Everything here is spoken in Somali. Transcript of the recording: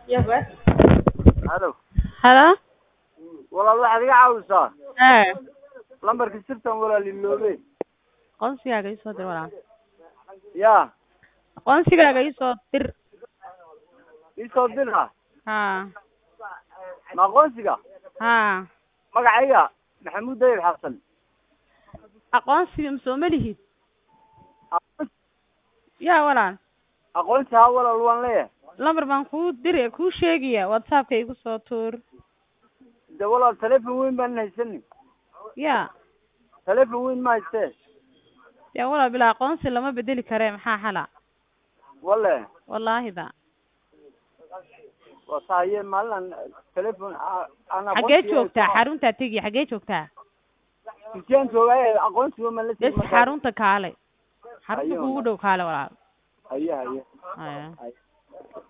Yaba. halo Halo? walaal waxaad iga caawisaa Ee, lambarka sirtan walaal iloobe aqoonsigaaga ii soo dir walaal. ya Aqoonsigaaga ii soo dir. iisoo dira Haa. ma aqoonsiga Haa. magacayga maxamuud dayib xasan Aqoonsiga ma soo malihid? Aqoonsi- Yaa walaal. aqoonsi haa walaal waan leeyahay Lambar baan kuu diri kuu sheegaya WhatsApp-ka igu soo tuur. de walaal telefon weyn baan haysanin Yaa. telefon weyn ma haystee Yaa walaal bilaa aqoonsi lama bedeli kare maxaa xala? wale Wallaahi da. waa sahaye maalin telefon aan Xagee joogtaa? Xarunta tegi. Xagee joogtaa? dukiyaan joogaaye aqoonsiga ma la Bes sii xarunta kaale. Xarunta Ayo. kuugu dhow kaale walaal. haye haye Haya. haye